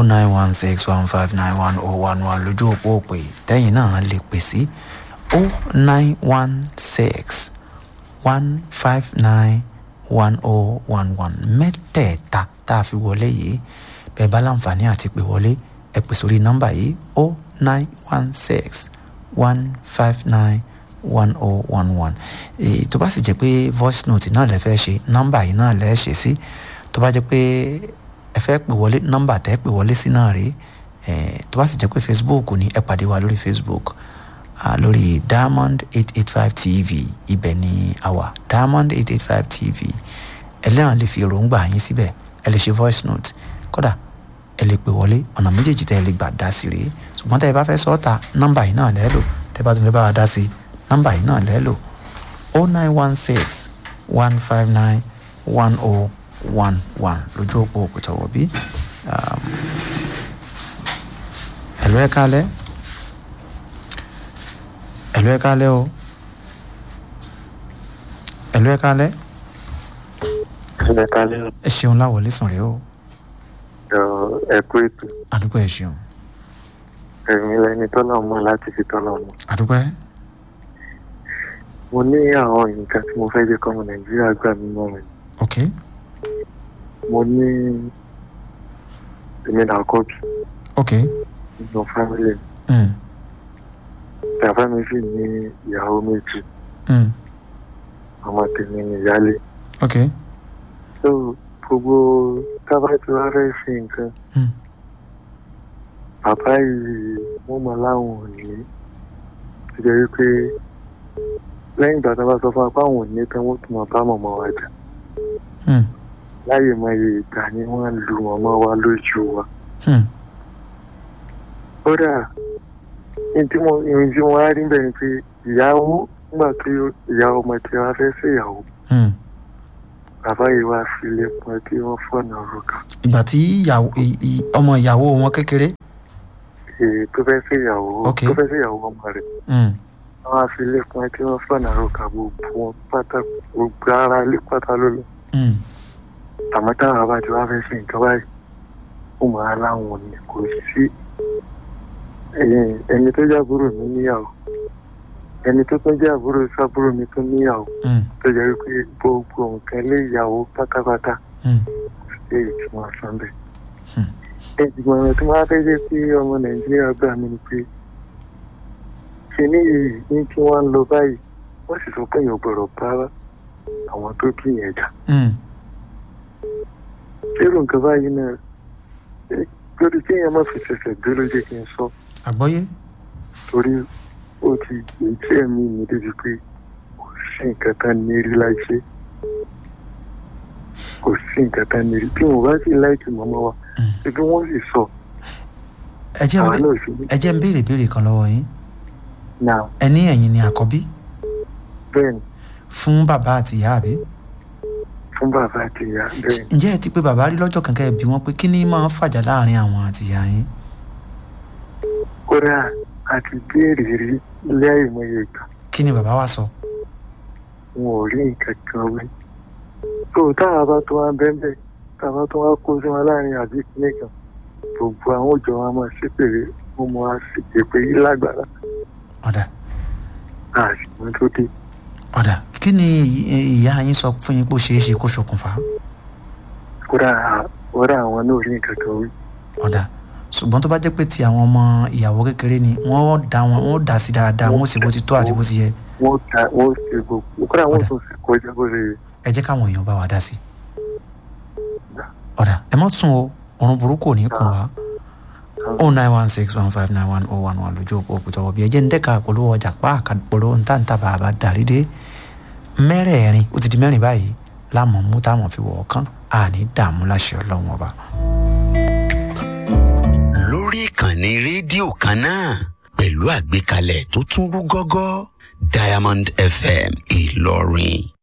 oh nine one six one five nine one oh one one lójú òpó òpè tẹ́yìn náà lè pè sí oh nine one six one five nine one oh one one mẹ́tẹ̀ẹ̀ta tá a fi wọlé yìí bẹ́ẹ̀ bá láǹfààní àti pè wọlé ẹ pè sórí nọ́mbà yìí oh nine one six one five nine one oh one one tó bá sì jẹ́ pé voice note náà lẹ fẹ́ ṣe nọ́mbà yìí náà lẹ ṣe sí tó bá jẹ́ pé ẹ fẹ́ pè wọlé nọ́mbà tẹ́ pè wọlé sí náà rèé tó bá sì jẹ́ pé facebook ni ẹ pàdé wa lórí facebook uh, lórí diamond eight eight five tv ibẹ̀ ni a wà diamond eight eight five tv ẹlẹ́ràn lè fi èròǹgbà yín síbẹ̀ ẹ lè ṣe voice note kódà ẹ lè pè wọlé ọ̀nà méjèèjì tẹ́ ẹ lè gbà dá sí rèé ṣùgbọ́n tẹ́ ẹ bá fẹ́ sọ́ọ̀tà nọ́mbà yìí náà lẹ́ lò tẹ́ ẹ bá tún fẹ́ bá wa dá sí nọ́mbà yìí náà lẹ́ lò oh nine one six one five nine one oh one one lójú òpó òkútọ̀wọ̀ bí ẹ̀lú ẹ̀ kálẹ̀ ẹ̀lú ẹ̀ kálẹ̀ o ẹ̀lú ẹ̀ kálẹ̀ ẹ kálẹ̀ o. ẹ ṣeun láwọlé sùn rèé o ẹ kú ètò àdúgbò ẹ ṣeun ẹ̀mí lẹni tọ́lọ̀ mọ́ láti fi tọ́lọ̀ mọ́. àdúgbò ẹ mo ní àwọn nǹkan tí mo fẹ́ jẹ́ kọ́mọ nàìjíríà gbà mí mọ́ mi. ok mo ní èmi náà kọ́ bí ok nínú fámílì mi. mm. bàbá mi sì ní ìyàwó méjì Mm. ọmọ tèmi ní ìyálé. ok so gbogbo tábà tí wàá fẹ́ ṣe nǹkan Mm. bàbá yìí wọ́n mọ láwọn ò ní tó jẹ́ wípé lẹ́yìn ìgbà tó bá sọ fún wa pé àwọn ò ní tán wọ́n tún mọ̀ bá mọ̀mọ́ wa jà Mm. láyè mọ iye ìgbà ni wọ́n lu mọ̀mọ́ wa lójú wa. Mm. kódà ní tí mo ìrìn tí mo wá rí bẹ́ẹ̀ ni pé ìyàwó nígbà tí ìyá ọmọ tí wàá fẹ́ ṣèyàwó Mm. bàbá yìí wá filé pọn tí wọ́n fọ̀nà òrùka ìgbà tí ìyàwó ì- ì- ọmọ ìyàwó wọn kékeré èyí tó fẹ́ ṣèyàwó Ok. tó fẹ́ ṣèyàwó ọmọ rẹ̀ Mm. wọ́n á filé pọn tí wọ́n fọ̀nà òrùka gbogbo wọn pátá gbogbo ara ilé pátá ló lọ Mm. àmọ́ táwọn bàbá tí wàá fẹ́ ṣe nǹkan báyìí ó máa láwọn ní kò sí ẹ̀yìn ẹni tó jẹ́ àbúrò mi níyàwó ẹni tó tún jẹ́ àbúrò sábúrò mi tún níyàwó Mm. tó jẹ́ wípé gbogbo nǹkan lé ìyàwó pátápátá Mm. ṣe ìtumọ̀ sàn bẹ́ẹ̀. Hmm. ìgbìmọ̀ ọ̀rọ̀ tí wọ́n á fẹ́ jẹ́ kí ọmọ nàìjíríà gbà mí ni pé kíní yìí ní kí wọ́n ń lọ báyìí wọ́n sì sọ pé èèyàn gbọ́dọ̀ bá àwọn tó bí yẹn jà. Mm. ṣérò nǹkan báyìí náà eh, lórí tí èèyàn má fi ṣẹ̀ṣẹ̀ gbé ló jẹ́ kí n sọ àgbọ́yé torí ó ti èyí tí ẹ̀mí mi débi pé kò sí nǹkan tán ní rí láìṣe kò sí nǹkan tán ní rí tí mo bá sì láìkì mọ́mọ́ wa Mm. ṣé bí wọ́n sì sọ ẹ jẹ́ ń àwọn bé- náà sì ní ẹ jẹ́ ń béèrè béèrè kan lọ́wọ́ yín náà ẹ ní ẹ̀yin ni àkọ́bí bẹ́ẹ̀ ni fún bàbá àti ìyá àbí fún bàbá àti ìyá bẹ́ẹ̀ ni ǹjẹ́ ẹ ti pé bàbá rí lọ́jọ́ kankan ẹ bí wọ́n pé kí ni máa ń fàjà láàrin àwọn àti ìyá yín kódà àti béèrè rí ilé àìmọye ìgbà kí ni bàbá wa sọ wọn ò rí nǹkan kan wí tó táwa bá tó wá bẹ́ẹ̀ táwa tó wá kó sí wọn láàrin àbí kílẹ̀ kan gbogbo àwọn òjò wa máa ṣépèrè wọn mọ àṣìpè yìí lágbára ọ̀dà àṣìwọ́n tó dé ọ̀dà kí ni ì- ìyá yín sọ fún yín pé ó ṣeé ṣe kó ṣokùnfà kódà kódà àwọn náà ò rí nǹkan kan wí ọ̀dà ṣùgbọ́n tó bá jẹ́ pé ti àwọn ọmọ ìyàwó kékeré ni wọ́n dá wọn wọ́n dá sí dáadáa wọ́n sì bó ti tó àti bó ti yẹ wọ́n ta wọ́n ṣe gbogbo kódà wọ́n Ọ̀dà. tún ṣe kọjá bó ṣe yẹ. ẹ jẹ́ káwọn èèyàn bá wa dá sí ọ̀dà ẹ má sùn o ọ̀run burúkú ò ní kùn wá o nine one six one five nine one oh one one lójú òpó òkúta ọ̀bí ẹ jẹ́ ń dẹ́ka polówó ọjà pa àkàpolówó ntàntà bàbá darí dé mẹ́rẹ̀ẹ̀rin ó ti di mẹ́rin báyìí láàmú mú táwọn fi wọ̀ ọ́ kán àní dààmú láṣẹ ọlọ́run ọba. lórí ìkànnì rédíò kan náà pẹ̀lú àgbékalẹ̀ tó tún rú gọ́gọ́ diamond fm ìlọrin